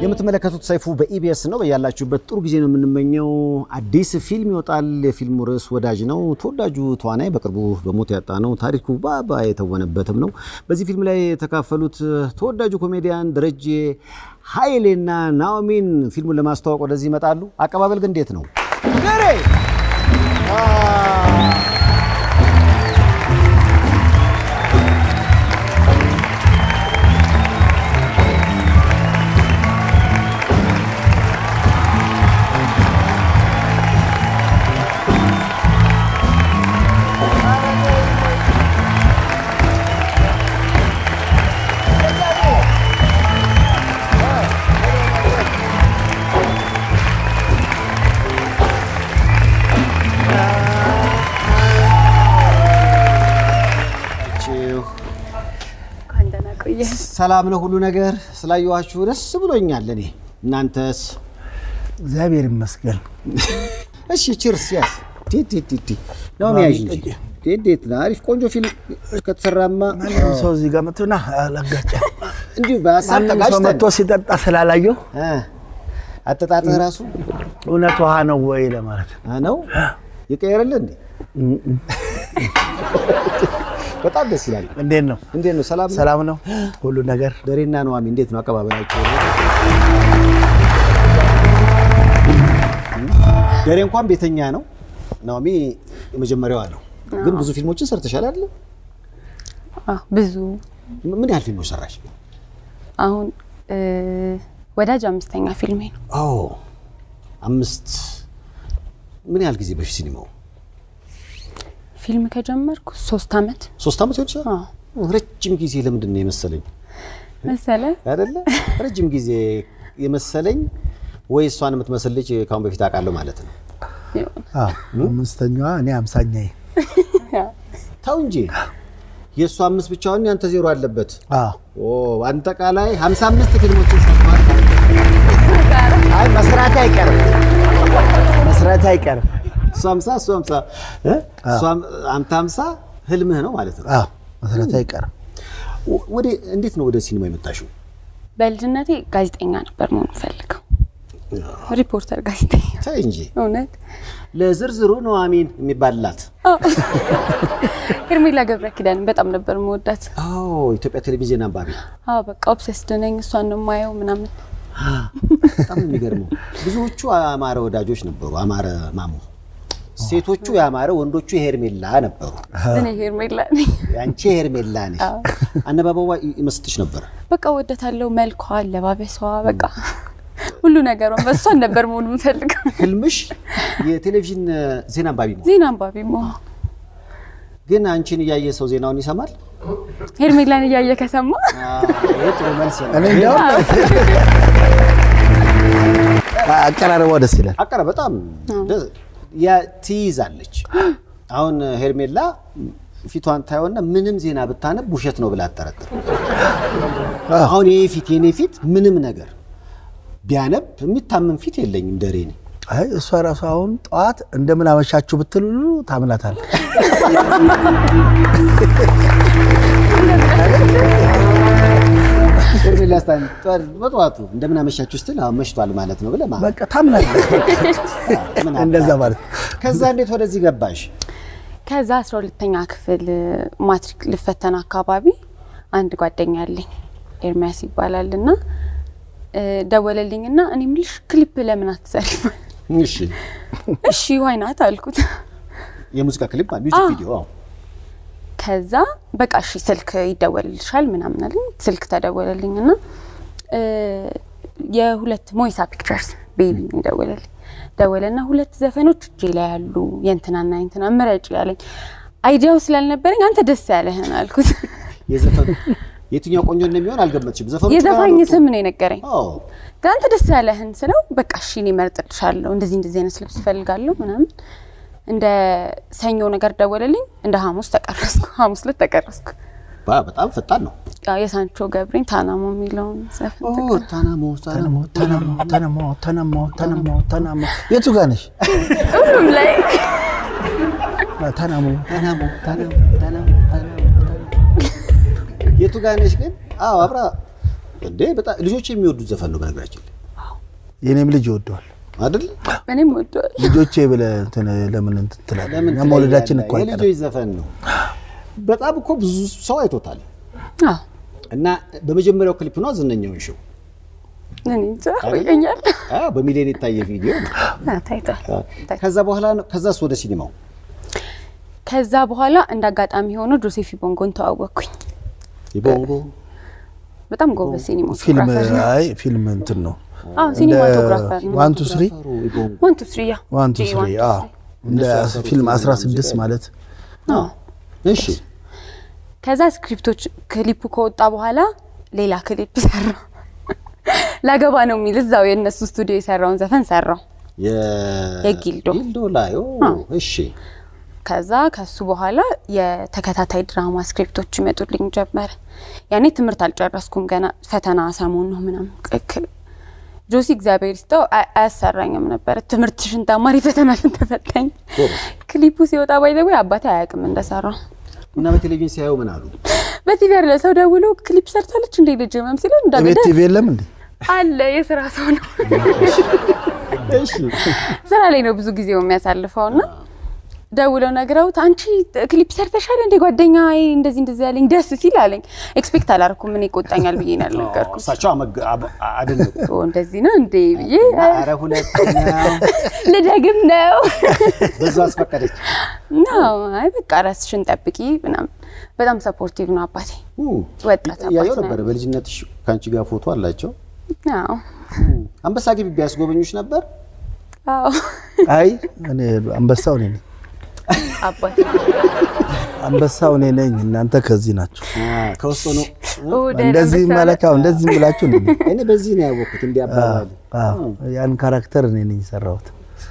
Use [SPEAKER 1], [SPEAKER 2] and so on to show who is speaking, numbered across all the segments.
[SPEAKER 1] የምትመለከቱት ሰይፉ በኢቢኤስ ነው። በያላችሁበት ጥሩ ጊዜ ነው የምንመኘው። አዲስ ፊልም ይወጣል። የፊልሙ ርዕስ ወዳጅ ነው። ተወዳጁ ተዋናይ በቅርቡ በሞት ያጣ ነው ታሪኩ ባባ የተወነበትም ነው። በዚህ ፊልም ላይ የተካፈሉት ተወዳጁ ኮሜዲያን ደረጀ ኃይሌና ናኦሚን ፊልሙን ለማስተዋወቅ ወደዚህ ይመጣሉ። አቀባበል ግን እንዴት ነው? ደሬ ሰላም ነው ሁሉ ነገር። ስላየኋችሁ ደስ ብሎኛል። እኔ እናንተስ?
[SPEAKER 2] እግዚአብሔር ይመስገን።
[SPEAKER 1] እሺ ችርስ ያስ ነው ሚያዥ እንዴት ነው? አሪፍ ቆንጆ ፊልም ከተሰራማ
[SPEAKER 2] ማንም ሰው እዚህ ጋር መጥቶና አላጋጫ
[SPEAKER 1] እንዲሁ በሀሳብ
[SPEAKER 2] ማንም ሰው መጥቶ
[SPEAKER 1] ተጋጭተን
[SPEAKER 2] ሲጠጣ ስላላየው
[SPEAKER 1] አጠጣጥህ ራሱ
[SPEAKER 2] እውነት ውሃ ነው ወይ ለማለት
[SPEAKER 1] ነው የቀየረልህ እንዴ? በጣም ደስ ይላል።
[SPEAKER 2] እንዴት ነው?
[SPEAKER 1] እንዴት ነው? ሰላም ነው?
[SPEAKER 2] ሰላም ነው ሁሉ ነገር?
[SPEAKER 1] ደሬና ነዋሚ እንዴት ነው አቀባበላቸው? ደሬ እንኳን ቤተኛ ነው። ነዋሚ የመጀመሪያዋ ነው። ግን ብዙ ፊልሞችን ሰርተሻል አይደል?
[SPEAKER 3] አዎ፣ ብዙ
[SPEAKER 1] ምን ያህል ፊልሞች ሰራሽ?
[SPEAKER 3] አሁን እ ወዳጅ አምስተኛ ፊልሜ ነው።
[SPEAKER 1] አዎ አምስት። ምን ያህል ጊዜ በፊት ሲኒማው?
[SPEAKER 3] ፊልም ከጀመርኩ ሶስት አመት
[SPEAKER 1] ሶስት ዓመት ሆን ይችላል።
[SPEAKER 3] አዎ
[SPEAKER 1] ረጅም ጊዜ ለምንድን ነው የመሰለኝ
[SPEAKER 3] መሰለ።
[SPEAKER 1] አይደለ? ረጅም ጊዜ የመሰለኝ ወይ እሷን የምትመስል ልጅ ከአሁን በፊት አውቃለሁ ማለት ነው።
[SPEAKER 2] አዎ አምስተኛዋ እኔ አምሳኛዬ።
[SPEAKER 1] ተው እንጂ የእሱ አምስት ብቻውን ያንተ ዜሮ አለበት።
[SPEAKER 2] አዎ
[SPEAKER 1] ኦ አጠቃላይ 55 ፊልሞችን ሰርተዋል።
[SPEAKER 2] አይ መስራት አይቀርም መስራት አይቀርም።
[SPEAKER 1] እሱ 50 እሱ 50 እ? እሱ አም- አንተ 50 ህልምህ ነው ማለት ነው።
[SPEAKER 2] አዎ መስራት አይቀርም።
[SPEAKER 1] ወ- ወደ እንዴት ነው ወደ ሲኒማ የመጣሽው?
[SPEAKER 3] በልጅነቴ ጋዜጠኛ ነበር መሆን ፈልገው፣ ሪፖርተር ጋዜጠኛ።
[SPEAKER 1] ተይ እንጂ
[SPEAKER 3] እውነት
[SPEAKER 1] ለዝርዝሩ ነው አሚን የሚባልላት።
[SPEAKER 3] ሄርሜላ ገብረ ኪዳን በጣም ነበር መወዳት።
[SPEAKER 1] አዎ ኢትዮጵያ ቴሌቪዥን አንባቢ።
[SPEAKER 3] አዎ በቃ ኦብሴስድ ነኝ፣ እሷን ነው የማየው ምናምን።
[SPEAKER 1] በጣም ነው የሚገርመው። ብዙዎቹ አማረ ወዳጆች ነበሩ። አማረ ማሞ ሴቶቹ የአማረ ወንዶቹ የሄርሜላ ነበሩ።
[SPEAKER 3] እኔ ሄርሜላ ነኝ።
[SPEAKER 1] ያንቺ ሄርሜላ ነሽ። አነባበቧ ይመስጥሽ ነበር።
[SPEAKER 3] በቃ ወደታለው፣ መልኳ፣ አለባበሷ፣ በቃ ሁሉ ነገሯን በእሷን ነበር መሆን የምፈልገው።
[SPEAKER 1] ህልምሽ የቴሌቪዥን ዜና አንባቢ ነው።
[SPEAKER 3] ዜና አንባቢ መሆን
[SPEAKER 1] ግን አንቺን እያየ ሰው ዜናውን ይሰማል።
[SPEAKER 3] ሄርሜላን እያየ ከሰማ
[SPEAKER 1] ይህ ጥሩ መልስ ነው።
[SPEAKER 2] እኔ እንዲያውም አቀራረቧ ደስ ይላል።
[SPEAKER 1] አቀረ በጣም ደስ- ያ- ትይዛለች። አሁን ሄርሜላ ፊቷን ታየውና ምንም ዜና ብታነብ ውሸት ነው ብላ አጠረጥር። አሁን ይሄ ፊት የኔ ፊት ምንም ነገር ቢያነብ የሚታመን ፊት የለኝም። ደሬ ነኝ።
[SPEAKER 2] አይ እሷ ራሱ አሁን ጠዋት እንደምን አመሻችሁ ብትል ሁሉ ታምናታል።
[SPEAKER 1] ሄርሜላ ስታን በጠዋቱ እንደምን አመሻችሁ ስትል አሁን መሽቷል ማለት ነው ብለህ ማለት
[SPEAKER 2] በቃ ታምናለች።
[SPEAKER 1] ምን
[SPEAKER 2] እንደዛ
[SPEAKER 1] አባቱ።
[SPEAKER 2] ማለት
[SPEAKER 1] ከዛ እንዴት ወደዚህ ገባሽ?
[SPEAKER 3] ከዛ አስራ ሁለተኛ ክፍል ማትሪክ ልፈተን አካባቢ አንድ ጓደኛ አለኝ ኤርሚያስ ይባላል እና እ ደወለልኝ እና እኔ የምልሽ ክሊፕ ለምን አትሰሪም?
[SPEAKER 1] እሺ
[SPEAKER 3] እሺ ዋይናት አልኩት።
[SPEAKER 1] የሙዚቃ ክሊፕ ሚውዚክ ቪዲዮ አዎ።
[SPEAKER 3] ከዛ በቃ እሺ ስልክ ይደወልልሻል ምናምን አለኝ። ስልክ ተደወለልኝ እና እ የሁለት ሞይሳ ፒክቸርስ ቤቢ ይደወለልኝ። ደወለና ሁለት ዘፈኖች እጄ ላይ ያሉ የእንትናና የእንትና ምረጭ ያለኝ አይዲያው ስላልነበረኝ አንተ ደስ ያለህን አልኩት።
[SPEAKER 1] የዘፈኑ የትኛው ቆንጆ እንደሚሆን አልገመትሽም። ዘፈኑ
[SPEAKER 3] የዘፋኝ ስም ነው የነገረኝ።
[SPEAKER 1] አዎ
[SPEAKER 3] ግን አንተ ደስ ያለህን ስለው በቃ እሺ እኔ እመርጥልሻለሁ እንደዚህ እንደዚህ አይነት ልብስ እፈልጋለሁ ምናምን እንደ ሰኞ ነገር ደወለልኝ። እንደ ሐሙስ ተቀረስኩ። ሐሙስ ዕለት ተቀረስኩ።
[SPEAKER 1] ባ- በጣም ፈጣን ነው።
[SPEAKER 3] ያው የሳንቾ ገብሬን ታናሞ የሚለውን ዘፈን
[SPEAKER 1] ኦ
[SPEAKER 3] ተቀረስኩ።
[SPEAKER 1] ታናሞ ታናሞ
[SPEAKER 2] ተነሞ ተነሞ ተነሞ ተነሞ ተነሞ የቱ ጋር ነሽ?
[SPEAKER 3] ሁሉም ላይ
[SPEAKER 2] ተነሞ
[SPEAKER 1] ታናሞ ታናሞ ታናሞ ታናሞ የቱ ጋር ነሽ ግን? አዎ አብራ እንዴ በጣም ልጆች የሚወዱት ዘፈን ነው በነገራችን ላይ
[SPEAKER 2] የኔም ልጅ ይወደዋል።
[SPEAKER 1] አይደል?
[SPEAKER 3] እኔም ወደዋል።
[SPEAKER 2] ልጆቼ ብለህ እንትን ለምን እንትን ትላለህ?
[SPEAKER 1] ለምን
[SPEAKER 2] እኛ መውለዳችን እኮ
[SPEAKER 1] ትለያለህ?
[SPEAKER 2] አይቀርም።
[SPEAKER 1] የልጆች ዘፈን ነው። በጣም እኮ ብዙ ሰው አይቶታል።
[SPEAKER 3] አዎ
[SPEAKER 1] እና በመጀመሪያው ክሊፕ ነው ዝነኛውን ሾው
[SPEAKER 3] እኔ እንጃ ቆየኛል።
[SPEAKER 1] አዎ፣ በሚሊዮን የታየ ቪዲዮ ነው።
[SPEAKER 3] ታይቷል።
[SPEAKER 1] ከዛ በኋላ ነው ከዛስ ወደ ሲኒማው
[SPEAKER 3] ከዛ በኋላ እንደ አጋጣሚ ሆኖ ጆሴፊ ቦንጎን ተዋወቅኩኝ።
[SPEAKER 1] የቦንጎ
[SPEAKER 3] በጣም ጎበዝ
[SPEAKER 2] ፊልም
[SPEAKER 3] ሲኒማቶግራፈር ነው።
[SPEAKER 2] አይ ፊልም እንትን ነው
[SPEAKER 3] አዎ ሲኒማቶግራፈር ነው።
[SPEAKER 2] ዋን ቱ ስሪ
[SPEAKER 1] የቦንጎ
[SPEAKER 3] ዋን ቱ ስሪ ያ
[SPEAKER 2] ዋን ቱ
[SPEAKER 3] ጂ
[SPEAKER 2] ስሪ
[SPEAKER 3] ዋን ቱ
[SPEAKER 2] አዎ እንደ ፊልም 16 ማለት
[SPEAKER 3] አዎ።
[SPEAKER 1] እሺ
[SPEAKER 3] ከዛ ስክሪፕቶች ክሊፑ ከወጣ በኋላ ሌላ ክሊፕ ሰራ። ላገባ ነው የሚል እዛው የእነሱ ስቱዲዮ የሰራውን ዘፈን ሰራው።
[SPEAKER 1] የ-
[SPEAKER 3] የጊልዶ።
[SPEAKER 1] ጊልዶ ላይ ኦ፣ እሺ
[SPEAKER 3] ከዛ ከሱ በኋላ የተከታታይ ድራማ ስክሪፕቶች ይመጡልኝ ጀመረ። ያኔ ትምህርት አልጨረስኩም ገና ፈተና ሰሞን ነው ምናምን ቅ- ክ- ጆሲ እግዚአብሔር ይስጠው አያ- አያሰራኝም ነበረ። ትምህርትሽን ተማሪ ፈተናሽን ተፈታኝ።
[SPEAKER 1] ጎበዝ።
[SPEAKER 3] ክሊፑ ሲወጣ ባይዘዌ አባቴ አያውቅም እንደሰራው።
[SPEAKER 1] እና በቴሌቪዥን ሲያዩ ምን አሉ?
[SPEAKER 3] በቲቪ ያለ ሰው ደውሎ ክሊፕ ሰርታለች እንዴ ልጅ መም ሲለው
[SPEAKER 2] ቤት
[SPEAKER 3] እንዳገደ
[SPEAKER 2] ቲቪ የለም እንዴ?
[SPEAKER 3] አለ የስራ ሰው ነው።
[SPEAKER 1] እሺ
[SPEAKER 3] ስራ ላይ ነው ብዙ ጊዜው የሚያሳልፈው እና ደውለው ነግረውት አንቺ ክሊፕ ሰርተሻል እንዴ ጓደኛ እንደዚህ እንደዚህ ያለኝ ደስ ሲል አለኝ። ኤክስፔክት አላደረኩም ምን ይቆጣኛል ብዬ ነው ያልነገርኩት።
[SPEAKER 1] እሳቸው አመግ- አብ- አደነቁ።
[SPEAKER 3] ኦ እንደዚህ ነው እንዴ ብዬ
[SPEAKER 1] ኧረ ሁለተኛው
[SPEAKER 3] ልደግም ነው
[SPEAKER 1] በዛ አስፈቀደች።
[SPEAKER 3] ነው። አይ በቃ ራስሽን ጠብቂ ምናምን። በጣም ሰፖርቲቭ ነው አባቴ።
[SPEAKER 1] ኡ፣
[SPEAKER 3] ወጣት
[SPEAKER 1] ያየው
[SPEAKER 3] አባት
[SPEAKER 1] ነበር።
[SPEAKER 3] ነው።
[SPEAKER 1] በልጅነትሽ ከአንቺ ጋር ፎቶ አላቸው።
[SPEAKER 3] አዎ
[SPEAKER 1] አንበሳ ግቢ ቢያስጎበኙሽ ነበር?
[SPEAKER 3] አዎ
[SPEAKER 2] አይ እኔ አንበሳው እኔ ነኝ።
[SPEAKER 3] አባቴ
[SPEAKER 2] አንበሳው እኔ ነኝ። እናንተ ከዚህ ናቸው።
[SPEAKER 1] ከውስጥ ነው።
[SPEAKER 3] ኦ ደህና
[SPEAKER 2] እንደዚህ
[SPEAKER 3] አንበሳ
[SPEAKER 2] ማለት አዎ፣ እንደዚህ ብላችሁ እኔ ነኝ።
[SPEAKER 1] እኔ በዚህ ነው ያወቅሁት። እንዲህ አባባል
[SPEAKER 2] አዎ፣ ያን ካራክተር እኔ ነኝ የሰራሁት።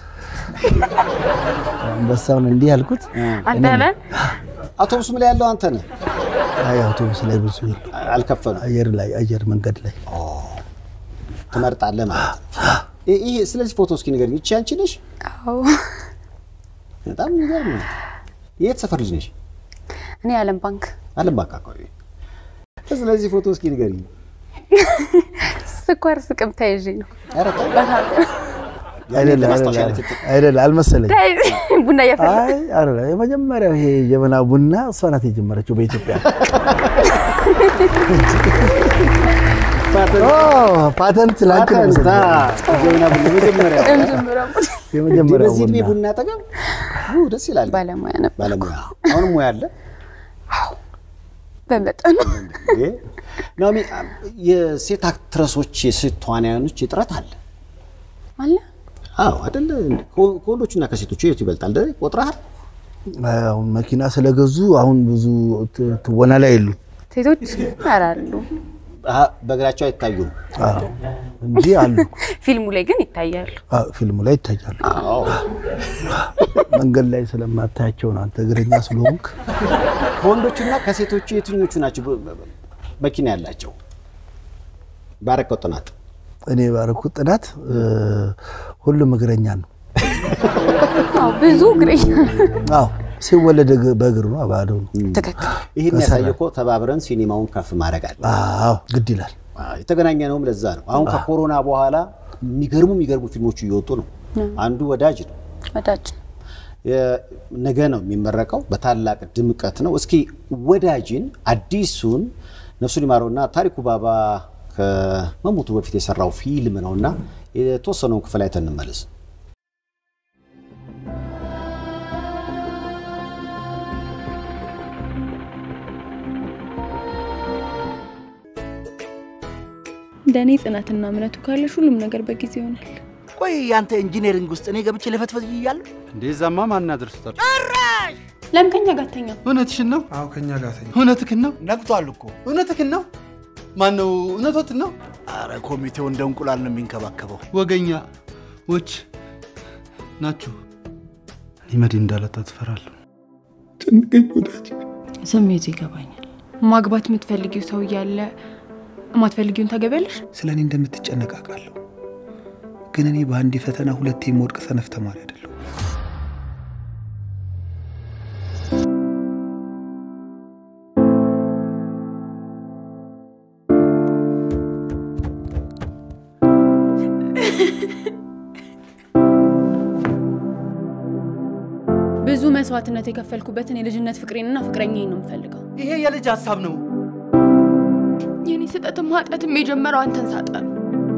[SPEAKER 2] አንበሳውን እንዲህ ያልኩት
[SPEAKER 3] አንተ ነህ
[SPEAKER 1] አውቶቡስም ላይ ያለው አንተ ነህ።
[SPEAKER 2] አይ አውቶቡስ ላይ ብዙ የሉ።
[SPEAKER 1] አልከፈሉም።
[SPEAKER 2] አየር ላይ አየር መንገድ ላይ
[SPEAKER 1] ትመርጣለህ ማለት ነው። ይ- ይሄ ስለዚህ ፎቶ እስኪ ንገሪኝ። ይቺ አንቺ ነሽ?
[SPEAKER 3] አዎ
[SPEAKER 1] በጣም የሚገርም ነው። የት ሰፈር ልጅ ነሽ?
[SPEAKER 3] እኔ አለም ባንክ
[SPEAKER 1] አለም ባንክ አካባቢ። ስለዚህ ፎቶ እስኪ ንገሪኝ።
[SPEAKER 3] ስኳር ስቅም ተይዤ ነው
[SPEAKER 1] ኧረ ተው።
[SPEAKER 2] አይደለ
[SPEAKER 1] ለማስታወሻ
[SPEAKER 2] አይደለ
[SPEAKER 1] አይነት የት-
[SPEAKER 2] አይደለ አልመሰለኝ።
[SPEAKER 3] ተይዤ ቡና እያፈላ
[SPEAKER 2] አይ አይደለ የመጀመሪያው ይሄ ጀበና ቡና እሷ ናት የጀመረችው በኢትዮጵያ። ኦ ፓተንት ላንቺ ነው
[SPEAKER 1] ፓተንት፣
[SPEAKER 2] የምሰጠው።
[SPEAKER 1] አ፣ ጀበና ቡና መጀመሪያ
[SPEAKER 3] የመጀመሪያው
[SPEAKER 2] የመጀመሪያው
[SPEAKER 1] በዚህ እድሜ
[SPEAKER 2] ቡና
[SPEAKER 1] ቡና አጠገብ ው፣ ደስ ይላል።
[SPEAKER 3] ባለሙያ ነበር
[SPEAKER 1] ባለሙያ አሁንም ሙያ አለ።
[SPEAKER 3] በመጠኑ
[SPEAKER 1] እንዴ! ናኦሚ የሴት አክትረሶች የሴት ተዋናያኖች እጥረት አለ።
[SPEAKER 3] አለ
[SPEAKER 1] አዎ አይደለ? ከወ- ከወንዶቹና ከሴቶቹ የቱ ይበልጣል? ደ ቆጥረሃል?
[SPEAKER 2] አሁን መኪና ስለገዙ አሁን ብዙ ት- ትወና ላይ የሉ
[SPEAKER 3] ሴቶች ይሰራሉ።
[SPEAKER 1] አሀ፣ በእግራቸው አይታዩም።
[SPEAKER 2] አዎ እንጂ አሉ።
[SPEAKER 3] ፊልሙ ላይ ግን ይታያሉ።
[SPEAKER 2] አዎ ፊልሙ ላይ ይታያሉ።
[SPEAKER 1] አዎ
[SPEAKER 2] መንገድ ላይ ስለማታያቸው ነው አንተ እግረኛ ስለሆንክ።
[SPEAKER 1] ከወንዶቹና ከሴቶቹ የትኞቹ ናቸው በ- በ- መኪና ያላቸው? ባረከው ጥናት
[SPEAKER 2] እኔ ባረኩት ጥናት እ፣ ሁሉም እግረኛ ነው።
[SPEAKER 3] አዎ ብዙ እግረኛ
[SPEAKER 2] አዎ ሲወለድ እግ- በእግር ነው፣ ባዶ ነው።
[SPEAKER 3] ትክክል።
[SPEAKER 1] ይህን ያሳየ እኮ ተባብረን ሲኒማውን ከፍ ማድረግ አለ።
[SPEAKER 2] አዎ ግድ ይላል።
[SPEAKER 1] የተገናኘ ነውም ለዛ ነው። አሁን ከኮሮና በኋላ የሚገርሙ የሚገርሙ ፊልሞች እየወጡ ነው። አንዱ ወዳጅ ነው።
[SPEAKER 3] ወዳጅ
[SPEAKER 1] የ- ነገ ነው የሚመረቀው በታላቅ ድምቀት ነው። እስኪ ወዳጅን አዲሱን ነፍሱን ይማረውና ታሪኩ ባባ ከመሞቱ በፊት የሰራው ፊልም ነውና የተወሰነውን ክፍል አይተን እንመለስ።
[SPEAKER 4] እንደኔ ጽናትና እምነቱ ካለሽ ሁሉም ነገር በጊዜ ይሆናል።
[SPEAKER 5] ቆይ ያንተ ኢንጂነሪንግ ውስጥ እኔ ገብቼ ለፈትፈት እያለሁ
[SPEAKER 6] እንደዛማ ማን ያደርሱታል?
[SPEAKER 4] ለምን ከኛ ጋር አትተኛም?
[SPEAKER 6] እውነትሽን ነው?
[SPEAKER 7] አዎ ከኛ ጋር ተኛ።
[SPEAKER 6] እውነትህን ነው?
[SPEAKER 5] ነግቷል እኮ።
[SPEAKER 6] እውነትህን ነው? ማን ነው እውነቶትን ነው?
[SPEAKER 5] አረ ኮሚቴው እንደ እንቁላል ነው የሚንከባከበው።
[SPEAKER 6] ወገኛ ዎች ናችሁ። ሊመድ እንዳለታ ትፈራለሁ።
[SPEAKER 7] ጨንቀኝ ወዳጅ።
[SPEAKER 4] ስሜቱ ይገባኛል። ማግባት የምትፈልጊው ሰው እያለ የማትፈልጊውን ታገቢያለሽ?
[SPEAKER 7] ስለ እኔ እንደምትጨነቅ አውቃለሁ፣ ግን እኔ በአንድ ፈተና ሁለቴ የምወድቅ ሰነፍ ተማሪ አይደለሁ።
[SPEAKER 4] ብዙ መስዋዕትነት የከፈልኩበትን የልጅነት ፍቅሬንና ፍቅረኛዬን ነው የምፈልገው።
[SPEAKER 6] ይሄ የልጅ ሀሳብ ነው።
[SPEAKER 4] የኔ ስጠትም ኃጢአትም የጀመረው አንተን ሳጣ ነው።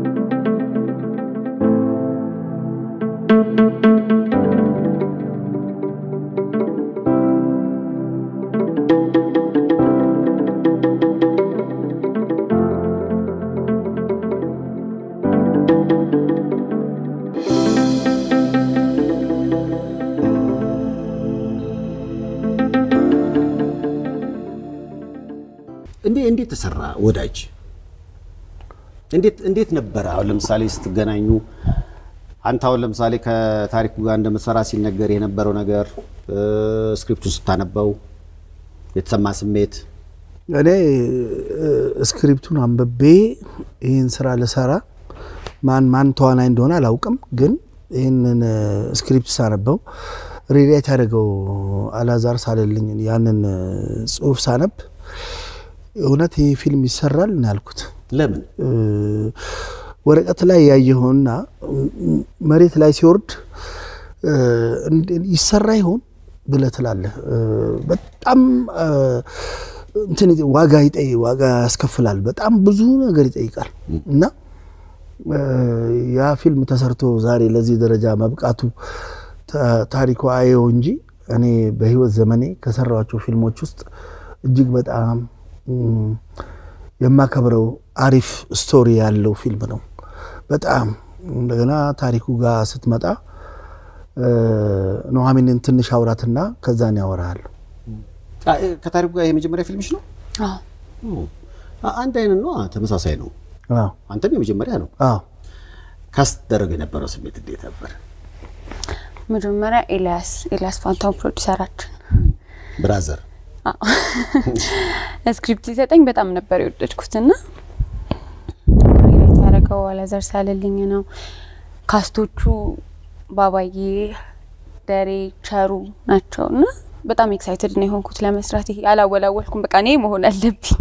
[SPEAKER 1] እንዴ እንዴት ተሰራ ወዳጅ? እንዴት እንዴት ነበረ? አሁን ለምሳሌ ስትገናኙ አንተ አሁን ለምሳሌ ከታሪኩ ጋር እንደምትሰራ ሲነገር የነበረው ነገር ስክሪፕቱን ስታነበው የተሰማ ስሜት
[SPEAKER 2] እኔ እ፣ ስክሪፕቱን አንብቤ ይህን ስራ ልሰራ ማን ማን ተዋናይ እንደሆነ አላውቅም፣ ግን ይህንን እ፣ ስክሪፕት ሳነበው ሬዲያት ያደረገው አላዛር ሳለልኝ ያንን እ፣ ጽሁፍ ሳነብ እውነት ይህ ፊልም ይሰራል ነው ያልኩት።
[SPEAKER 1] ለምን
[SPEAKER 2] እ፣ ወረቀት ላይ ያየኸውና እ፣ መሬት ላይ ሲወርድ እ፣ እንደ- ይሰራ ይሆን ብለህ ትላለህ። እ፣ በጣም እ፣ እንትን ይጠ- ዋጋ ይጠይ ዋጋ ያስከፍላል። በጣም ብዙ ነገር ይጠይቃል እና እ፣ ያ ፊልም ተሰርቶ ዛሬ ለዚህ ደረጃ መብቃቱ ታ- ታሪኩ አየው እንጂ እኔ በህይወት ዘመኔ ከሰራኋቸው ፊልሞች ውስጥ እጅግ በጣም እም፣ የማከብረው አሪፍ ስቶሪ ያለው ፊልም ነው። በጣም እንደገና ታሪኩ ጋር ስትመጣ እ፣ ኑሐሚንን ትንሽ አውራትና ከዛን ያወራሃል።
[SPEAKER 1] አ- ከታሪኩ ጋር የመጀመሪያ ፊልምሽ ነው?
[SPEAKER 3] አዎ
[SPEAKER 1] አ- አንድ አይነት ነው፣ ተመሳሳይ ነው።
[SPEAKER 2] አዎ
[SPEAKER 1] አንተም የመጀመሪያ ነው።
[SPEAKER 2] አዎ
[SPEAKER 1] ካስደረገ የነበረው ስሜት እንዴት ነበር?
[SPEAKER 3] መጀመሪያ ኤልያስ ኤልያስ ፋንታውን ፕሮዲሰራችን
[SPEAKER 1] ብራዘር
[SPEAKER 3] ስክሪፕት ሲሰጠኝ በጣም ነበር የወደድኩትና ሪሌት ያደረገው አላዛር ሳለልኝ ነው። ካስቶቹ ባባዬ፣ ደሬ፣ ቸሩ ናቸው እና በጣም ኤክሳይትድ ነው የሆንኩት ለመስራት። ይሄ አላወላወልኩም፣ በቃ እኔ መሆን አለብኝ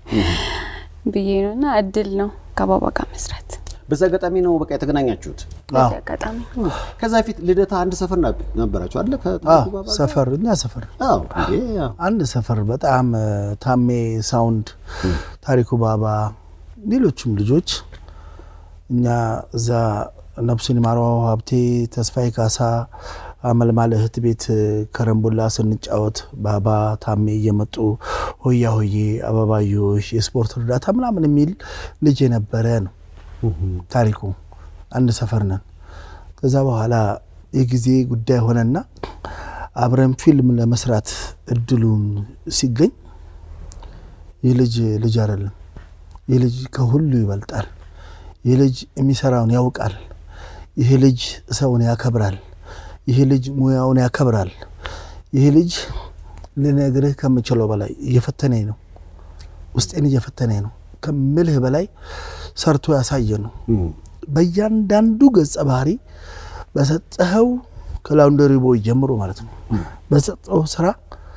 [SPEAKER 3] ብዬ ነው እና እድል ነው ከባባ ጋር መስራት
[SPEAKER 1] በዛ አጋጣሚ ነው በቃ የተገናኛችሁት።
[SPEAKER 3] በዚህ አጋጣሚ
[SPEAKER 1] ከዛ በፊት ልደታ አንድ ሰፈር ና- ነበራችሁ አለ
[SPEAKER 2] አዎ
[SPEAKER 1] ከታሪኩ ጋር?
[SPEAKER 2] ሰፈር እኛ ሰፈር
[SPEAKER 1] አዎ እንዴ፣ አዎ።
[SPEAKER 2] አንድ ሰፈር በጣም እ፣ ታሜ ሳውንድ፣ ታሪኩ ባባ፣ ሌሎችም ልጆች እኛ እዛ ነፍሱን ይማረው ሀብቴ፣ ተስፋዬ ካሳ፣ አመልማል እህት ቤት እ፣ ከረምቡላ ስንጫወት ባባ ታሜ እየመጡ ሆያ ሆዬ፣ አበባዮሽ፣ የስፖርት እርዳታ ምናምን የሚል ልጅ የነበረ ነው ታሪኩ። አንድ ሰፈር ነን። ከዛ በኋላ የጊዜ ጉዳይ ሆነና አብረን ፊልም ለመስራት እድሉን ሲገኝ ይህ ልጅ ልጅ አይደለም። ይህ ልጅ ከሁሉ ይበልጣል። ይህ ልጅ የሚሰራውን ያውቃል። ይህ ልጅ ሰውን ያከብራል። ይህ ልጅ ሙያውን ያከብራል። ይህ ልጅ ልነግርህ ከምችለው በላይ እየፈተነኝ ነው። ውስጤን እየፈተነኝ ነው ከምልህ በላይ ሰርቶ ያሳየ ነው። በእያንዳንዱ ገጸ ባህሪ በሰጠኸው ከላውንደሪ ቦይ ጀምሮ ማለት ነው በሰጠው ስራ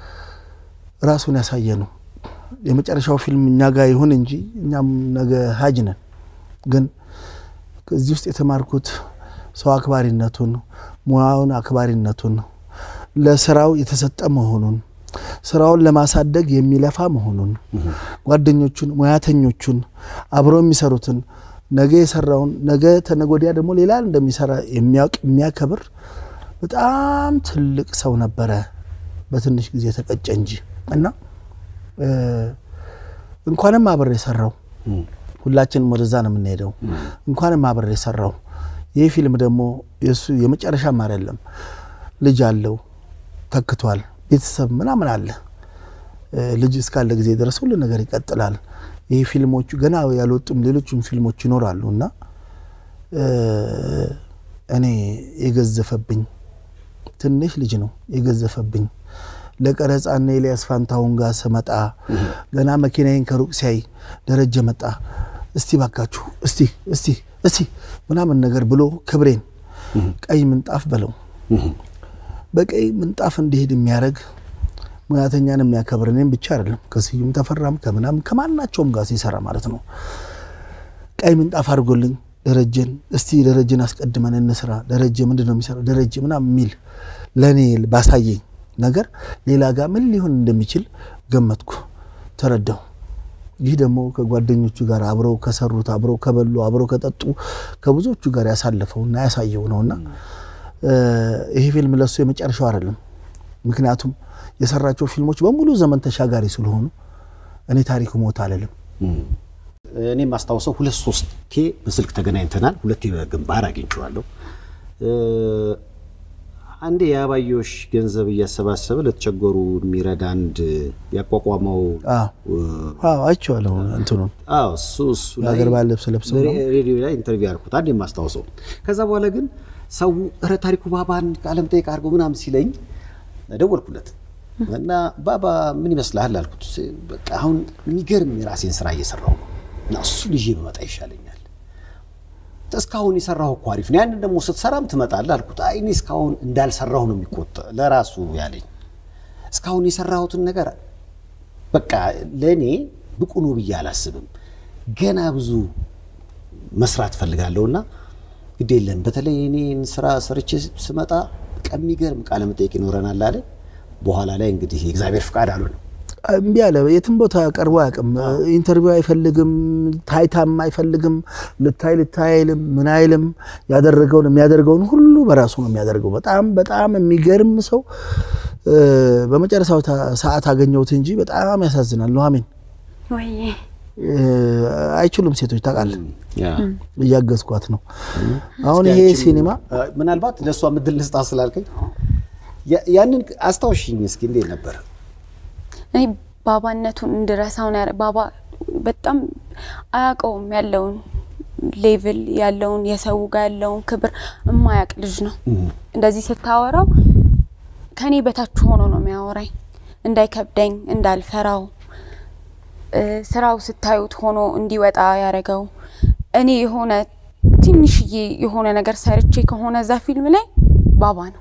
[SPEAKER 2] ራሱን ያሳየ ነው። የመጨረሻው ፊልም እኛ ጋር ይሁን እንጂ እኛም ነገ ሀጅ ነን። ግን ከዚህ ውስጥ የተማርኩት ሰው አክባሪነቱን፣ ሙያውን አክባሪነቱን፣ ለስራው የተሰጠ መሆኑን፣ ስራውን ለማሳደግ የሚለፋ መሆኑን፣ ጓደኞቹን፣ ሙያተኞቹን፣ አብረው የሚሰሩትን ነገ የሰራውን ነገ ተነገ ወዲያ ደግሞ ሌላ እንደሚሰራ የሚያውቅ የሚያከብር በጣም ትልቅ ሰው ነበረ። በትንሽ ጊዜ ተቀጨ እንጂ እና እ፣ እንኳንም አብሬ የሰራው ሁላችንም ወደዛ ነው የምንሄደው። እንኳንም አብሬ የሰራው ይህ ፊልም ደግሞ የእሱ የመጨረሻም አይደለም። ልጅ አለው፣ ተክቷል፣ ቤተሰብ ምናምን አለ። እ፣ ልጅ እስካለ ጊዜ ድረስ ሁሉ ነገር ይቀጥላል። ይህ ፊልሞቹ ገና ያልወጡም ሌሎችም ፊልሞች ይኖራሉ እና እ፣ እኔ የገዘፈብኝ ትንሽ ልጅ ነው የገዘፈብኝ። ለቀረጻና ኤልያስ ፋንታሁን ጋር ስመጣ ገና መኪናዬን ከሩቅ ሲያይ ደረጀ መጣ፣ እስቲ ባካችሁ እስቲ እስቲ እስቲ ምናምን ነገር ብሎ ክብሬን ቀይ ምንጣፍ በለው በቀይ ምንጣፍ እንዲሄድ የሚያደርግ ሙያተኛን የሚያከብር እኔም ብቻ አይደለም ከስዩም ተፈራም ከምናምን ከማናቸውም ጋር ሲሰራ ማለት ነው። ቀይ ምንጣፍ አድርጎልኝ ደረጀን እስቲ ደረጀን አስቀድመን እንስራ፣ ደረጀ ምንድን ነው የሚሰራው፣ ደረጀ ምናምን የሚል ለእኔ ባሳየኝ ነገር ሌላ ጋር ምን ሊሆን እንደሚችል ገመትኩ፣ ተረዳሁ። ይህ ደግሞ ከጓደኞቹ ጋር አብረው ከሰሩት አብረው ከበሉ አብረው ከጠጡ ከብዙዎቹ ጋር ያሳለፈውና ያሳየው ነውና እ፣ ይሄ ፊልም ለሱ የመጨረሻው አይደለም። ምክንያቱም የሰራቸው ፊልሞች በሙሉ ዘመን ተሻጋሪ ስለሆኑ እኔ ታሪኩ ሞት አልልም።
[SPEAKER 1] እኔ የማስታውሰው ሁለት ሶስቴ በስልክ ተገናኝተናል። ሁለቴ በግንባር አግኝቼዋለሁ። እ፣ አንዴ የአባዮሽ ገንዘብ እያሰባሰበ ለተቸገሩ የሚረዳ አንድ ያቋቋመው
[SPEAKER 2] አዎ አዎ፣ አይቼዋለሁ እንትኑን
[SPEAKER 1] አዎ እሱ እሱ ላይ
[SPEAKER 2] የሀገር ባህል ልብስ ለብሰው ነው።
[SPEAKER 1] ሬዲዮ ላይ ኢንተርቪው ያልኩት አንድ የማስታውሰው። ከዛ በኋላ ግን ሰው እረ ታሪኩ ባባን ቃለ መጠይቅ አድርገው ምናምን ሲለኝ ደወልኩለት እና ባባ ምን ይመስልሃል አልኩት። በቃ አሁን የሚገርም የራሴን ስራ እየሰራሁ ነው እና እሱን ይዤ ብመጣ ይሻለኛል። እስካሁን የሰራሁ እኮ አሪፍ ነው፣ ያንን ደግሞ ስትሰራም ትመጣለህ አልኩት። አይ እኔ እስካሁን እንዳልሰራሁ ነው የሚቆጠ ለራሱ ያለኝ እስካሁን የሰራሁትን ነገር በቃ ለእኔ ብቁ ነው ብዬ አላስብም። ገና ብዙ መስራት ፈልጋለሁና ግድ የለም በተለይ እኔን ስራ ሰርቼ ስመጣ በቃ የሚገርም ቃለ መጠይቅ ይኖረናል አለ። በኋላ ላይ እንግዲህ የእግዚአብሔር ፍቃድ አልሆነም።
[SPEAKER 2] እምቢ አለ። የትም ቦታ ቀርቦ አያውቅም። ኢንተርቪው አይፈልግም፣ ታይታም አይፈልግም። ልታይ ልታይ አይልም፣ ምን አይልም። ያደረገውን የሚያደርገውን ሁሉ በራሱ ነው የሚያደርገው። በጣም በጣም የሚገርም ሰው። እ፣ በመጨረሻው ታ- ሰዓት አገኘሁት እንጂ በጣም ያሳዝናል። ኑሐሚን
[SPEAKER 3] ወይ
[SPEAKER 2] እ፣ አይችሉም ሴቶች ታውቃለህ። እያገዝኳት ነው። አሁን ይሄ
[SPEAKER 1] እስኪ አንቺም፣
[SPEAKER 2] ሲኒማ
[SPEAKER 1] አ፣ ምናልባት ለእሷ ምድል ልስጣ ስላልከኝ ያ- ያንን አስታውሽኝ እስኪ እንዴት ነበር?
[SPEAKER 3] እኔ ባባነቱን እንድረሳውን ያረ ባባ በጣም አያውቀውም ያለውን ሌቭል ያለውን የሰው ጋር ያለውን ክብር እማያውቅ ልጅ ነው። እንደዚህ ስታወራው ከኔ በታች ሆኖ ነው የሚያወራኝ። እንዳይከብደኝ እንዳልፈራው እ፣ ስራው ስታዩት ሆኖ እንዲወጣ ያደረገው እኔ የሆነ ትንሽዬ የሆነ ነገር ሰርቼ ከሆነ እዛ ፊልም ላይ ባባ ነው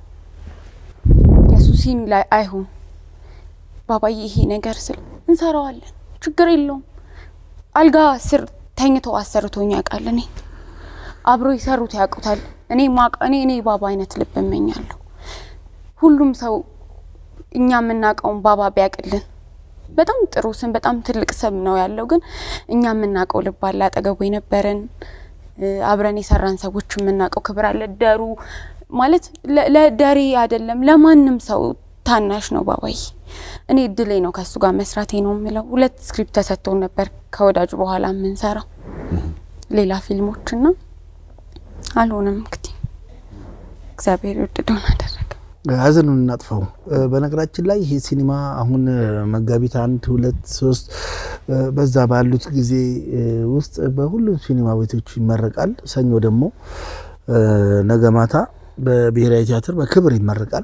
[SPEAKER 3] የሱ ሲን ላይ አይሁን ባባዬ ይሄ ነገር ስል እንሰራዋለን፣ ችግር የለውም። አልጋ ስር ተኝቶ አሰርቶኝ ያውቃል። እኔ አብሮ የሰሩት ያውቁታል። እኔ ማቅ እኔ እኔ ባባ አይነት ልብ እመኛለሁ። ሁሉም ሰው እኛ የምናውቀውን ባባ ቢያውቅልን በጣም ጥሩ ስም፣ በጣም ትልቅ ስም ነው ያለው። ግን እኛ የምናውቀው ልብ አለ፣ አጠገቡ የነበረን እ፣ አብረን የሰራን ሰዎች የምናውቀው ክብር አለ። ደሩ ማለት ለ- ለደሬ አይደለም ለማንም ሰው ታናሽ ነው ባባዬ። እኔ እድሌ ነው ከእሱ ጋር መስራቴ ነው የምለው። ሁለት ስክሪፕት ተሰጥቶን ነበር ከወዳጁ በኋላ የምንሰራው ሌላ ፊልሞችና አልሆነም። እንግዲህ እግዚአብሔር የወደደውን አደረገ።
[SPEAKER 2] ሀዘኑን እናጥፋው። እ፣ በነገራችን ላይ ይሄ ሲኒማ አሁን እ፣ መጋቢት አንድ ሁለት ሶስት እ፣ በዛ ባሉት ጊዜ እ፣ ውስጥ በሁሉም ሲኒማ ቤቶች ይመረቃል። ሰኞ ደግሞ እ፣ ነገ ማታ በብሔራዊ ቲያትር በክብር ይመረቃል።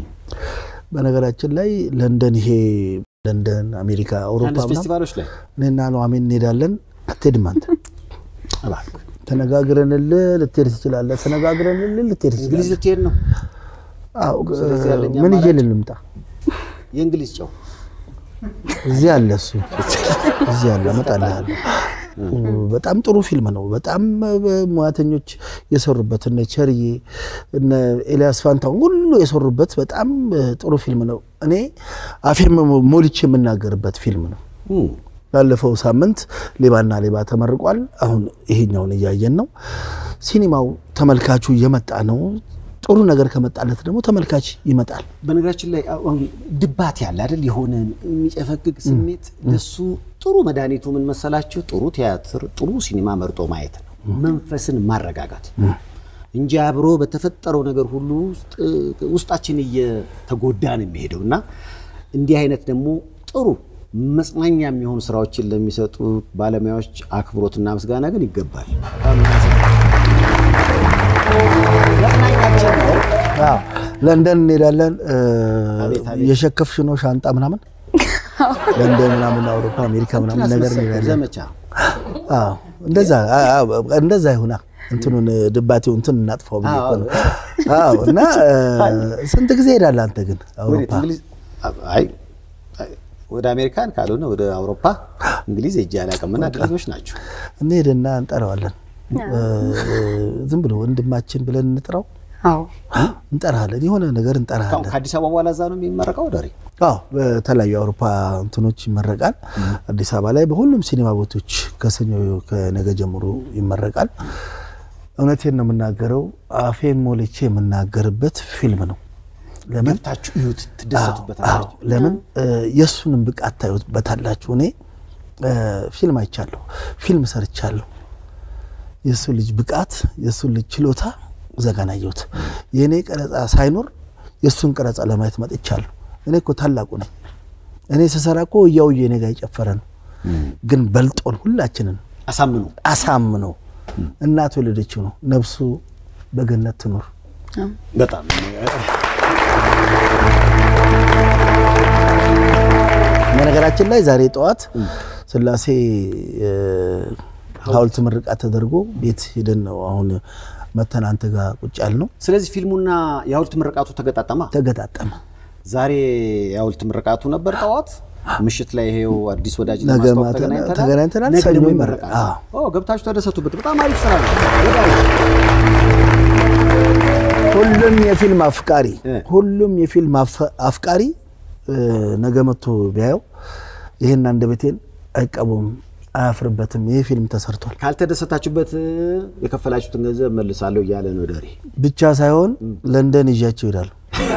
[SPEAKER 2] በነገራችን ላይ ለንደን ይሄ ለንደን፣ አሜሪካ፣ አውሮፓ
[SPEAKER 1] አንድ
[SPEAKER 2] ምናምን
[SPEAKER 1] ፌስቲቫሎች ላይ
[SPEAKER 2] እኔና ኑሐሚን እንሄዳለን። አትሄድም አንተ
[SPEAKER 1] እባክህ
[SPEAKER 2] ተነጋግረንልህ ልትሄድ ትችላለህ። ተነጋግረንልህ ልትሄድ
[SPEAKER 1] እንግሊዝ
[SPEAKER 2] ትችላለህ።
[SPEAKER 1] ልትሄድ ነው።
[SPEAKER 2] አዎ፣
[SPEAKER 1] ስለዚህ ያለኝ
[SPEAKER 2] ምን ይዤ
[SPEAKER 1] አማራጭ-
[SPEAKER 2] ልምጣ?
[SPEAKER 1] የእንግሊዝ ጨው
[SPEAKER 2] እዚህ አለ እሱ እዚህ አለ እመጣልሃለሁ። በጣም ጥሩ ፊልም ነው። በጣም ሙያተኞች የሰሩበት እነ ቸርዬ እነ ኤልያስ ፋንታውን ሁሉ የሰሩበት በጣም ጥሩ ፊልም ነው። እኔ አፌም ሞልቼ የምናገርበት ፊልም ነው።
[SPEAKER 1] እም፣
[SPEAKER 2] ባለፈው ሳምንት ሌባና ሌባ ተመርቋል። አሁን ይሄኛውን እያየን ነው። ሲኒማው ተመልካቹ እየመጣ ነው። ጥሩ ነገር ከመጣለት ደግሞ ተመልካች ይመጣል።
[SPEAKER 1] በነገራችን ላይ አሁን ድባት ያለ አይደል የሆነ የሚጨፈግግ ስሜት ለሱ ጥሩ መድኃኒቱ ምን መሰላችሁ? ጥሩ ቲያትር፣ ጥሩ ሲኒማ መርጦ ማየት ነው። መንፈስን ማረጋጋት እንጂ አብሮ በተፈጠረው ነገር ሁሉ ውስጥ ውስጣችን እየተጎዳ ነው የሚሄደው እና እንዲህ አይነት ደግሞ ጥሩ መጽናኛ የሚሆኑ ስራዎችን ለሚሰጡ ባለሙያዎች አክብሮትና ምስጋና ግን ይገባል። መጽናኛችን ነው።
[SPEAKER 2] አዎ፣ ለንደን እንሄዳለን። እ፣
[SPEAKER 1] አቤት፣ አቤት።
[SPEAKER 2] የሸከፍሽ ነው ሻንጣ ምናምን ለንደን ምናምን አውሮፓ፣ አሜሪካ ምናምን ነገር እንሄዳለን።
[SPEAKER 1] ዘመቻ
[SPEAKER 2] አዎ፣ እንደዛ አ- አ- እንደዛ ይሁና። እንትኑን ድባቴው እንትን እናጥፋው ብዬ እኮ ነው። አዎ። እና እ፣ ስንት ጊዜ ሄዳለህ አንተ ግን
[SPEAKER 1] ወዴት?
[SPEAKER 2] አውሮፓ?
[SPEAKER 1] እንግሊዝ አይ አይ፣ ወደ አሜሪካን ካልሆነ ወደ አውሮፓ እንግሊዝ ሄጄ አላውቅምና ድልጆች ናቸው።
[SPEAKER 2] እንሄድና እንጠራዋለን። እ፣ ዝም ብሎ ወንድማችን ብለን እንጥራው
[SPEAKER 3] አዎ
[SPEAKER 2] እንጠራለን፣ የሆነ ነገር
[SPEAKER 1] ከአሁን
[SPEAKER 2] እንጠራለን።
[SPEAKER 1] ከአዲስ አበባ በኋላ እዛ ነው የሚመረቀው ዳሪ
[SPEAKER 2] አዎ በተለያዩ የአውሮፓ እንትኖች ይመረቃል። አዲስ አበባ ላይ በሁሉም ሲኒማ ቤቶች ከሰኞ ከነገ ጀምሮ ይመረቃል። እውነቴን ነው የምናገረው፣ አፌን ሞልቼ የምናገርበት ፊልም ነው። ለምን
[SPEAKER 1] ገብታችሁ እዩት፣ ትደሰቱበታላችሁ።
[SPEAKER 2] አዎ፣ ለምን እ፣ የእሱንም ብቃት ታዩበታላችሁ። እኔ እ፣ ፊልም አይቻለሁ፣ ፊልም ሰርቻለሁ። የእሱ ልጅ ብቃት የእሱ ልጅ ችሎታ ዘጋን አየሁት። የእኔ ቀረጻ ሳይኖር የእሱን ቀረጻ ለማየት መጥቻለሁ። እኔ እኮ ታላቁ ነኝ። እኔ ስሰራ እኮ እያውዬ እኔ ጋር የጨፈረ ነው። ግን በልጦን ሁላችንን
[SPEAKER 1] አሳምኑ።
[SPEAKER 2] አሳምኖ እናቱ የወለደችው ነው። ነፍሱ በገነት ትኑር።
[SPEAKER 1] በጣም
[SPEAKER 2] በነገራችን ላይ ዛሬ ጠዋት ስላሴ እ፣ ሐውልት ምርቃት ተደርጎ ቤት ሄደን ነው አሁን መተን አንተ ጋር ቁጭ ያልነው።
[SPEAKER 1] ስለዚህ ፊልሙና የሐውልት ምርቃቱ ተገጣጠማ።
[SPEAKER 2] ተገጣጠመ።
[SPEAKER 1] ዛሬ የሐውልት ምርቃቱ ነበር ጠዋት፣ ምሽት ላይ ይሄው አዲስ ወዳጅ
[SPEAKER 2] ነገ
[SPEAKER 1] ለማስታወቅ
[SPEAKER 2] ማታ
[SPEAKER 1] ተገናኝተናል።
[SPEAKER 2] ተገናኝተናል።
[SPEAKER 1] ነገ
[SPEAKER 2] ሰኞ
[SPEAKER 1] ደግሞ
[SPEAKER 2] ይመረቃል።
[SPEAKER 1] ይመረቃል።
[SPEAKER 2] አዎ።
[SPEAKER 1] ኦ ገብታችሁ ተደሰቱበት። በጣም አሪፍ ስራ ነው። ወዳጅ
[SPEAKER 2] ሁሉም የፊልም አፍቃሪ
[SPEAKER 1] እ።
[SPEAKER 2] ሁሉም የፊልም አፍ- አፍቃሪ እ፣ ነገ መጥቶ ቢያየው ይህን አንደበቴን አይቀቡም፣ አያፍርበትም። ይህ ፊልም ተሰርቷል
[SPEAKER 1] ካልተደሰታችሁበት የከፈላችሁትን ገንዘብ መልሳለሁ እያለ ነው ደሬ።
[SPEAKER 2] ብቻ ሳይሆን ለንደን ይዣቸው ይሄዳሉ።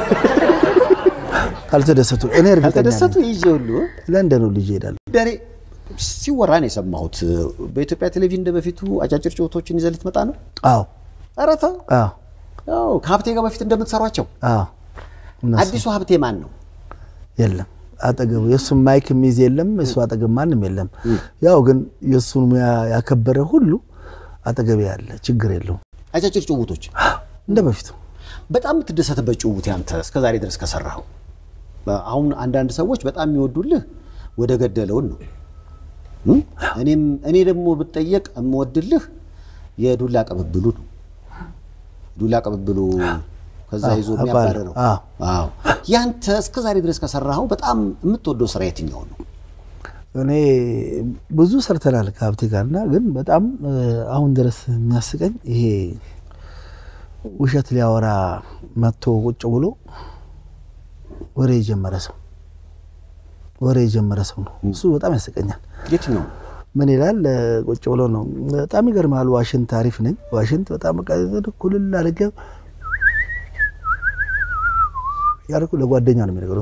[SPEAKER 2] ካልተደሰቱ እኔ እርግጠኛ
[SPEAKER 1] ካልተደሰቱ
[SPEAKER 2] ነኝ።
[SPEAKER 1] ይዤ ሁሉ
[SPEAKER 2] ለንደን ሁሉ ይዤ ይሄዳሉ።
[SPEAKER 1] ደሬ ሲወራ ነው የሰማሁት። በኢትዮጵያ ቴሌቪዥን እንደ በፊቱ አጫጭር ጭውቶችን ይዘህ ልትመጣ ነው?
[SPEAKER 2] አዎ
[SPEAKER 1] ኧረ ተው።
[SPEAKER 2] አዎ
[SPEAKER 1] ያው ከሀብቴ ጋር በፊት እንደምትሰሯቸው።
[SPEAKER 2] አዎ እነሱ
[SPEAKER 1] አዲሱ ሀብቴ ማን ነው?
[SPEAKER 2] የለም አጠገቡ የእሱን ማይክ የሚይዝ የለም። እሱ አጠገብ ማንም የለም። ያው ግን የእሱን ሙያ ያከበረ ሁሉ አጠገብ ያለ ችግር የለውም።
[SPEAKER 1] አጫጭር ጭውቶች
[SPEAKER 2] እንደ በፊቱ
[SPEAKER 1] በጣም የምትደሰትበት ጭውውት ያንተ እስከ ዛሬ ድረስ ከሰራኸው። አሁን አንዳንድ ሰዎች በጣም የሚወዱልህ ወደ ገደለውን ነው። እም? እኔም እኔ ደግሞ ብጠየቅ የምወድልህ የዱላ ቅብብሉ ነው። ዱላ ቅብብሉ ከዛ ይዞ
[SPEAKER 2] አባል-
[SPEAKER 1] የሚያባረረው።
[SPEAKER 2] አዎ።
[SPEAKER 1] አዎ። ያንተ እስከ ዛሬ ድረስ ከሰራኸው በጣም የምትወደው ስራ የትኛው ነው?
[SPEAKER 2] እኔ ብዙ ሰርተናል ከሀብቴ ጋርና ግን በጣም እ፣ አሁን ድረስ የሚያስቀኝ ይሄ ውሸት ሊያወራ መጥቶ ቁጭ ብሎ ወሬ የጀመረ ሰው ወሬ የጀመረ ሰው ነው። እሱ በጣም ያስቀኛል።
[SPEAKER 1] የትኛው ነው?
[SPEAKER 2] ምን ይላል? እ፣ ቁጭ ብሎ ነው። በጣም ይገርማል። ዋሽንት አሪፍ ነኝ። ዋሽንት በጣም በቃ ኩልል አድርጌ ያልኩ ለጓደኛ ነው የሚነግረው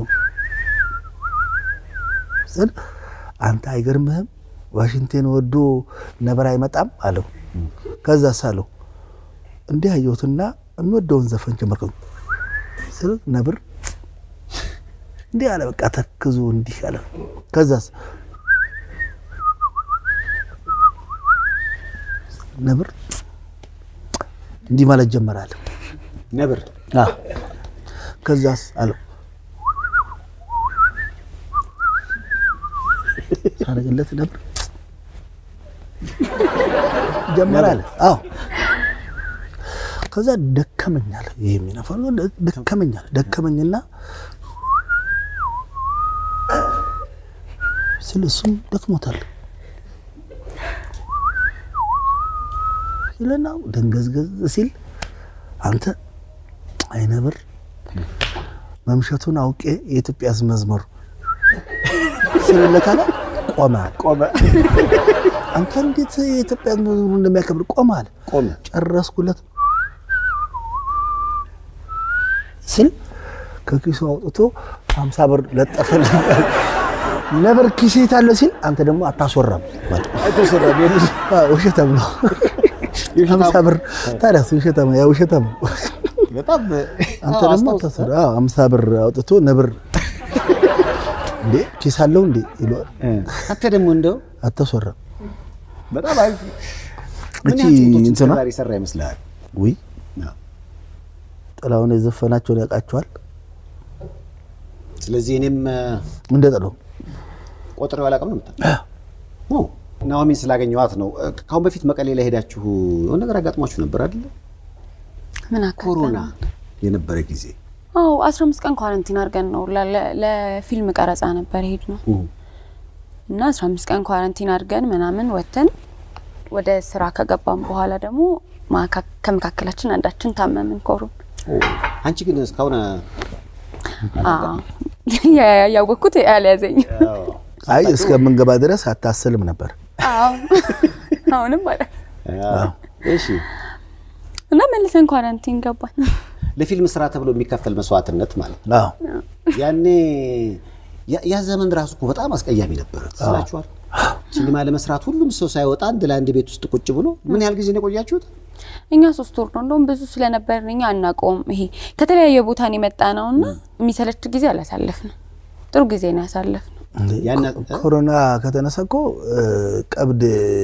[SPEAKER 2] ስል አንተ አይገርምህም ዋሽንቴን ወዶ ነበር አይመጣም አለው። ከዛ ሳለው እንዲህ አየሁትና የሚወደውን ዘፈን ጀመርከው ስል ነብር እንዲህ አለ። በቃ ተክዞ እንዲህ አለ። ከዛስ ነብር እንዲህ ማለት ጀመራል።
[SPEAKER 1] ነብር
[SPEAKER 2] ከዛስ አለው ሳረግለት ነብር ጀመራል። አዎ ከዛ ደከመኛል። ይሄ የሚነፋው ነገር ደከመኛል። ደከመኝና ስለ እሱም ደክሞታል ሲልና ደንገዝገዝ ሲል አንተ አይነብር መምሸቱን አውቄ የኢትዮጵያ ሕዝብ መዝሙር ስልለታለ ቆመ
[SPEAKER 1] ቆመ
[SPEAKER 2] አንተ እንዴት የኢትዮጵያ ሕዝብ መዝሙር እንደሚያከብር ቆመ አለ።
[SPEAKER 1] ቆመ።
[SPEAKER 2] ጨረስኩለት ስል ከኪሱ አውጥቶ ሀምሳ ብር ለጠፈልኝ። ነብር ኪሴ የታለ ሲል አንተ ደግሞ አታስወራም አዎ፣ ውሸታም ነው። ሀምሳ ብር ታዲያ ውሸታም ያ ውሸታም ነው።
[SPEAKER 1] በጣም
[SPEAKER 2] አንተ
[SPEAKER 1] አዎ፣
[SPEAKER 2] ደግሞ
[SPEAKER 1] አስታውስ።
[SPEAKER 2] አታስወራ አዎ፣ ሀምሳ ብር አውጥቶ ነብር እንዴ ኪስ አለው እንዴ ይለዋል።
[SPEAKER 1] አንተ ደግሞ እንደው
[SPEAKER 2] አታስወራም
[SPEAKER 1] በጣም አሪፍ ምን
[SPEAKER 2] እቺ
[SPEAKER 1] ያህል ጭውውቶችን
[SPEAKER 2] እንትና
[SPEAKER 1] ዛሬ ሰራ ይመስልሃል?
[SPEAKER 2] ውይ ጥላሁን የዘፈናቸውን ያውቃቸዋል
[SPEAKER 1] ስለዚህ እኔም
[SPEAKER 2] እንደ ጥላው
[SPEAKER 1] ቆጥሬው አላውቅም ነው የምትለው? ናኦሚን ስላገኘኋት ነው። ከአሁን በፊት መቀሌ ላይ ሄዳችሁ የሆነ ነገር አጋጥሟችሁ ነበር አይደለ?
[SPEAKER 3] ምን አካል
[SPEAKER 1] ኮሮና የነበረ ጊዜ
[SPEAKER 3] አዎ 15 ቀን ኳረንቲን አድርገን ነው ለ- ለ- ለፊልም ቀረጻ ነበር ሄድ ነው እና 15 ቀን ኳረንቲን አድርገን ምናምን ወተን ወደ ስራ ከገባም በኋላ ደግሞ ማካ- ከመካከላችን አንዳችን ታመምን ኮሮና
[SPEAKER 1] አንቺ ግን እስካሁን
[SPEAKER 3] አዎ። ያ- ያወቅኩት ያልያዘኝ
[SPEAKER 2] አይ እስከምንገባ ድረስ አታስልም ነበር።
[SPEAKER 3] አዎ አሁንም ማለት
[SPEAKER 1] እሺ
[SPEAKER 3] እና መልሰን ኳራንቲን ገባን።
[SPEAKER 1] ለፊልም ስራ ተብሎ የሚከፈል መስዋዕትነት ማለት ነው።
[SPEAKER 2] አዎ
[SPEAKER 1] ያኔ ያ- ያ ዘመን ራሱ እኮ በጣም አስቀያሚ ነበረ። ትስላችኋል? ሲኒማ ለመስራት ሁሉም ሰው ሳይወጣ አንድ ለአንድ ቤት ውስጥ ቁጭ ብሎ ምን ያህል ጊዜ ነው የቆያችሁት?
[SPEAKER 3] እኛ ሶስት ወር ነው እንደውም ብዙ ስለነበርን እኛ አናውቀውም። ይሄ ከተለያየ ቦታ ነው የመጣ ነው እና የሚሰለች ጊዜ አላሳለፍንም። ጥሩ ጊዜ ነው ያሳለፍነው።
[SPEAKER 1] ያን-
[SPEAKER 2] ኮሮና ከተነሳ እኮ እ፣ ቀብድ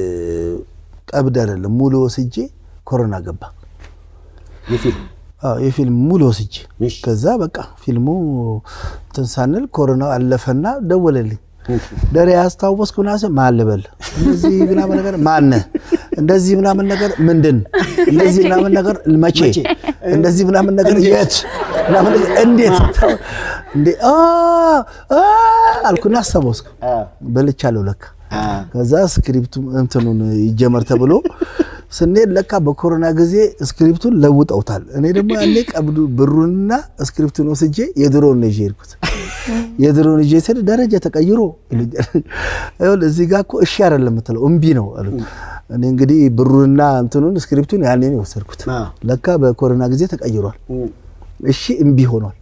[SPEAKER 2] ቀብድ አይደለም ሙሉ ወስጄ ኮሮና ገባ።
[SPEAKER 1] የፊልም
[SPEAKER 2] አዎ የፊልም ሙሉ ወስጄ
[SPEAKER 1] እሺ።
[SPEAKER 2] ከዛ በቃ ፊልሙ እንትን ሳንል ኮሮና አለፈና ደወለልኝ። ደሬ ያስታወስኩ ምናምን ማን ልበል እንደዚህ ምናምን ነገር ማነ እንደዚህ ምናምን ነገር ምንድን እንደዚህ ምናምን ነገር መቼ እንደዚህ ምናምን ነገር የት ምናምን ነገር እንዴት እንዴ አ አ አልኩና አስታወስኩ። በልቻለሁ ለካ ከዛ ስክሪፕቱ እንትኑን ይጀመር ተብሎ ስንሄድ ለካ በኮሮና ጊዜ ስክሪፕቱን ለውጠውታል። እኔ ደግሞ ያኔ ቀብዱ ብሩንና ስክሪፕቱን ወስጄ የድሮውን ነው ይዤ ሄድኩት። የድሮውን ይዤ ስሄድ ደረጃ ተቀይሮ ይሉኛል። ይኸውልህ እዚህ ጋር እኮ እሺ አይደለም የምትለው እምቢ ነው አሉት። እኔ እንግዲህ ብሩንና እንትኑን ስክሪፕቱን ያኔ ነው የወሰድኩት።
[SPEAKER 1] አ።
[SPEAKER 2] ለካ በኮሮና ጊዜ ተቀይሯል። እሺ እምቢ ሆኗል።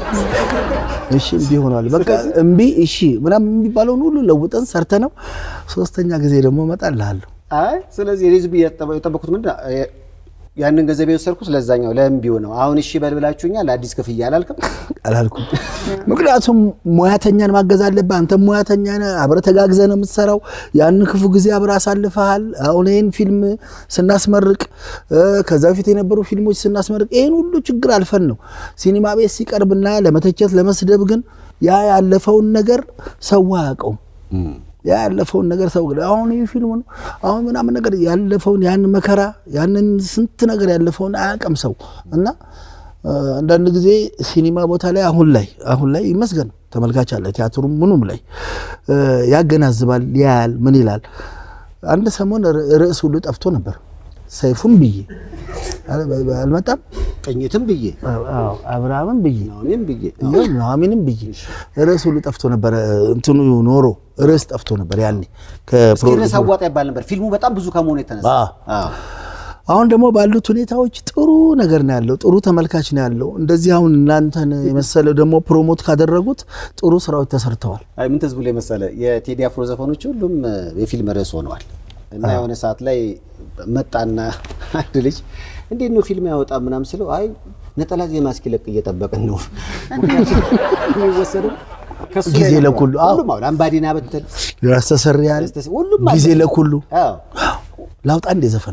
[SPEAKER 2] እሺ እምቢ ሆኗል። በቃ እምቢ እሺ ምናምን የሚባለውን ሁሉ ለውጠን ሰርተ ነው ሶስተኛ ጊዜ ደግሞ እመጣልሃለሁ።
[SPEAKER 1] አይ ስለዚህ እኔ ዝም ብዬ የጠበ- የጠበኩት ምንድን ነው፣ እ- ያንን ገንዘብ የወሰድኩት ለዛኛው ለእምቢው ነው። አሁን እሺ በል ብላችሁኛል፣ ለአዲስ ክፍያ አላልክም?
[SPEAKER 2] አላልኩም። ምክንያቱም ሙያተኛን ማገዝ አለብህ። አንተ ሙያተኛ ነህ፣ አብረህ ተጋግዘህ ነው የምትሰራው። ያን ክፉ ጊዜ አብረህ አሳልፈሃል። አሁን ይህን ፊልም ስናስመርቅ እ፣ ከዛ በፊት የነበሩ ፊልሞች ስናስመርቅ ይህን ሁሉ ችግር አልፈን ነው ሲኒማ ቤት ሲቀርብና ለመተቸት ለመስደብ ግን ያ ያለፈውን ነገር ሰው አያውቀውም። ያ ያለፈውን ነገር ሰው ግን አሁን ይህ ፊልም ነው አሁን ምናምን ነገር ያለፈውን ያን መከራ ያንን ስንት ነገር ያለፈውን አያውቅም ሰው እና እ፣ አንዳንድ ጊዜ ሲኒማ ቦታ ላይ አሁን ላይ አሁን ላይ ይመስገን ተመልካች አለ ቲያትሩም ምኑም ላይ እ፣ ያገናዝባል ያያል ምን ይላል አንድ ሰሞን ር- ርዕስ ሁሉ ጠፍቶ ነበር ሰይፉን ብዬ አል- አልመጣም
[SPEAKER 1] ቅኝትም ብዬ
[SPEAKER 2] አዎ፣ አብርሃምን ብዬ
[SPEAKER 1] ናሆሜም ብዬ
[SPEAKER 2] ይኸው ኑሐሚንም ብዬ ርዕስ ሁሉ ጠፍቶ ነበረ እንትኑ ኖሮ ርዕስ ጠፍቶ ነበር ያኔ
[SPEAKER 1] እስኪ ርዕስ አዋጣ ይባል ነበር። ፊልሙ በጣም ብዙ ከመሆኑ የተነሳ
[SPEAKER 2] አዎ።
[SPEAKER 1] አዎ።
[SPEAKER 2] አሁን ደግሞ ባሉት ሁኔታዎች ጥሩ ነገር ነው ያለው፣ ጥሩ ተመልካች ነው ያለው። እንደዚህ አሁን እናንተን የመሰለ ደግሞ ፕሮሞት ካደረጉት ጥሩ ስራዎች ተሰርተዋል።
[SPEAKER 1] አይ ምን ትዝ ብሎ የመሰለ የቴዲ አፍሮ ዘፈኖች ሁሉም እ፣ የፊልም ርዕስ ሆነዋል። እና የሆነ ሰዓት ላይ መጣና አንድ ልጅ እንዴት ነው ፊልም ያወጣ ምናምን ስለው አይ ነጠላ ዜማ እስኪለቅ እየጠበቅን ነው። ምክንያቱም የሚወሰደው ከሱ ላይ
[SPEAKER 2] ጊዜ
[SPEAKER 1] ነው።
[SPEAKER 2] ለኩሉ፣ አዎ።
[SPEAKER 1] ሁሉም አሁን አምባዲና ብትል
[SPEAKER 2] ያስተሰርያል
[SPEAKER 1] ያስተስ- ሁሉም አለ።
[SPEAKER 2] ጊዜ ለኩሉ
[SPEAKER 1] አዎ።
[SPEAKER 2] ላውጣ እንደ ዘፈን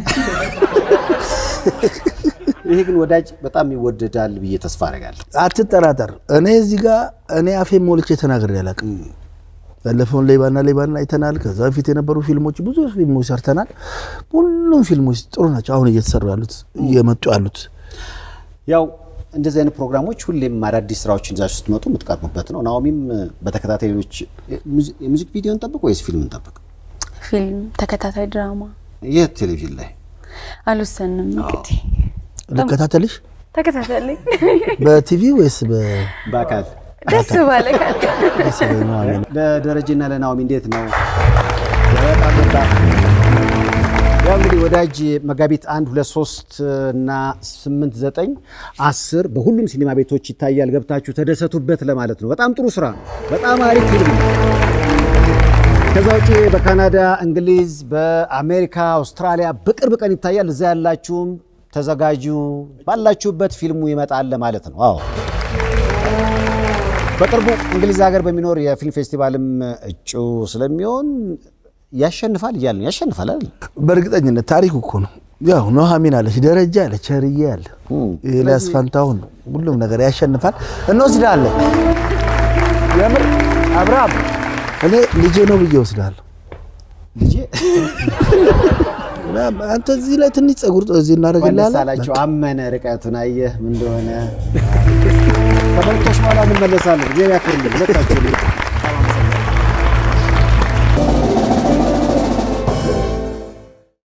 [SPEAKER 1] ይሄ ግን ወዳጅ በጣም ይወደዳል ብዬ ተስፋ አደርጋለሁ።
[SPEAKER 2] አትጠራጠር። እኔ እዚህ ጋር እኔ አፌን ሞልቼ ተናግሬ አላውቅም። ያለፈውን ሌባና ሌባና አይተናል። ከዛ በፊት የነበሩ ፊልሞች ብዙ ፊልሞች ሰርተናል። ሁሉም ፊልሞች ጥሩ ናቸው። አሁን እየተሰሩ ያሉት እየመጡ ያሉት
[SPEAKER 1] ያው እንደዚህ አይነት ፕሮግራሞች ሁሌም አዳዲስ ስራዎችን ይዛችሁ ስትመጡ የምትቀርቡበት ነው። ናኦሚም በተከታታይ ሌሎች የሙዚክ ቪዲዮ እንጠብቅ ወይስ ፊልም እንጠብቅ?
[SPEAKER 3] ፊልም፣ ተከታታይ ድራማ
[SPEAKER 1] የት ቴሌቪዥን ላይ
[SPEAKER 3] አልወሰንም። እንግዲህ
[SPEAKER 2] ልከታተልሽ
[SPEAKER 3] ተከታተልኝ
[SPEAKER 2] በቲቪ ወይስ
[SPEAKER 1] በአካል
[SPEAKER 3] ደስ ባለ
[SPEAKER 1] ለደረጀና ለናኦሚ እንዴት ነው? በጣም በጣም ያው እንግዲህ ወዳጅ መጋቢት አንድ ሁለት ሶስት እና ስምንት ዘጠኝ አስር በሁሉም ሲኒማ ቤቶች ይታያል። ገብታችሁ ተደሰቱበት ለማለት ነው። በጣም ጥሩ ስራ ነው። በጣም አሪፍ ፊልም ነው። ከዛ ውጭ በካናዳ፣ እንግሊዝ፣ በአሜሪካ፣ አውስትራሊያ በቅርብ ቀን ይታያል። እዛ ያላችሁም ተዘጋጁ። ባላችሁበት ፊልሙ ይመጣል ለማለት ነው። አዎ በቅርቡ እንግሊዝ ሀገር በሚኖር የፊልም ፌስቲቫልም እጩ ስለሚሆን ያሸንፋል እያለ ነው። ያሸንፋል አይደል?
[SPEAKER 2] በእርግጠኝነት ታሪኩ እኮ ነው። ያው ኑሐሚን አለች፣ ደረጃ አለ፣ ቸርዬ አለ፣ ኤልያስ ፋንታሁን ሁሉም ነገር ያሸንፋል። እንወስዳለን። የምር አብርሃም እኔ ልጄ ነው ብዬ ወስዳለሁ።
[SPEAKER 1] ልጄ
[SPEAKER 2] አንተ እዚህ ላይ ትንሽ ጸጉር እዚህ
[SPEAKER 1] መለስ
[SPEAKER 2] እናደርግልሃለን።
[SPEAKER 1] አላቸው። አመነ ርቀቱን አየህ ምን እንደሆነ። ከመልክቶች በኋላ እንመለሳለን። ጊዜ ያክርልን ሁለታችን